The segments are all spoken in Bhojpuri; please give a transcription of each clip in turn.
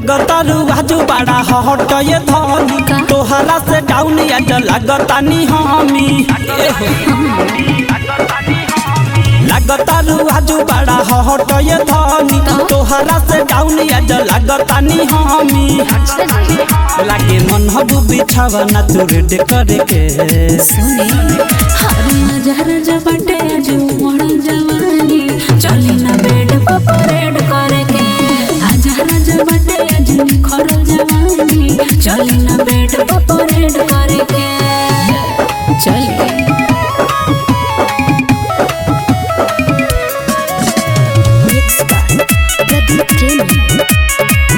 लागतारू आजू बड़ा हट ये धनी तोहरा से डाउन आज लागतानी हमी ए हो। लागतारू आजू बड़ा हट ये धनी तोहरा से डाउन आज लागतानी हमी लागे मन हबू बिछावा ना तू रेड करे के सुनी हरे नजर जबटे जो मोड़ जवानी चली ना बेड पर परेड करे के हजार जबटे जो खरल जवानी चली ना बेड पर परेड करे के चली Mixed by Pradeep Premi.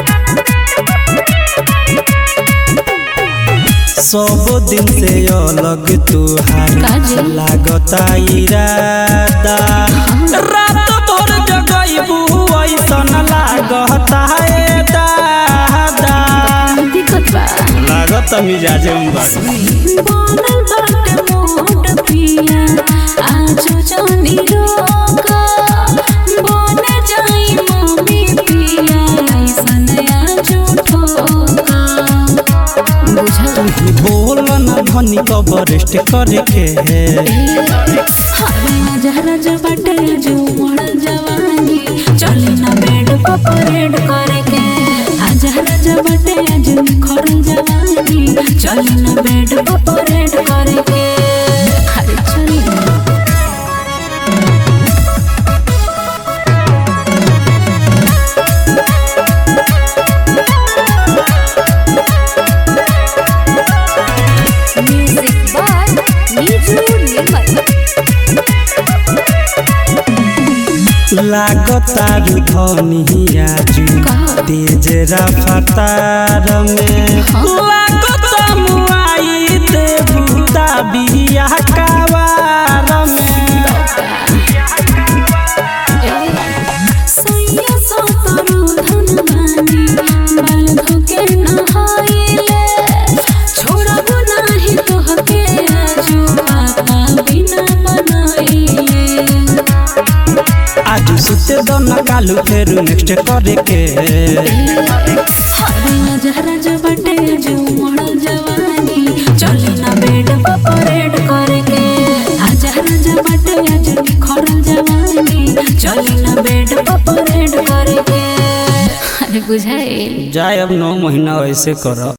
सब दिन से अलग तुहार काजी? लागता इरादा रात भर जगइबू ऐसन लागता ए दादा दिक्कत बा लागत मिजाजे में बड़ बनल बाटे मोट पिया आजो जानी रोका बने जाई मम्मी पिया ऐसन आजो ठोका बुझल बोल न धनी कबरेस्ट करे के हरे जहरा जबटे जो मोड़ जवानी चले ना बेड पर परेड करे के जहरा जबटे जो खरल जवानी चले ना बेड पर परेड करे के अरे चली ना Music by Niju Nirmal. लागता धनी आजू तेज रफ्तार में लागता मुआई देबू बिया कावार में सैया सतरु धनवानी बाल धोके नहाइले छोड़बो नाही तोहके आजू पापा बिना बनाइले आज सुते दन कालू फेरू नेक्स्ट करे के हरे जहरा जबटे जो मोड़ जवानी चले ना बेड पर परेड करे के जहरा जबटे जो खरल जवानी चले ना बेड पर परेड करे के अरे बुझाइल जाए अब नौ महीना ऐसे करो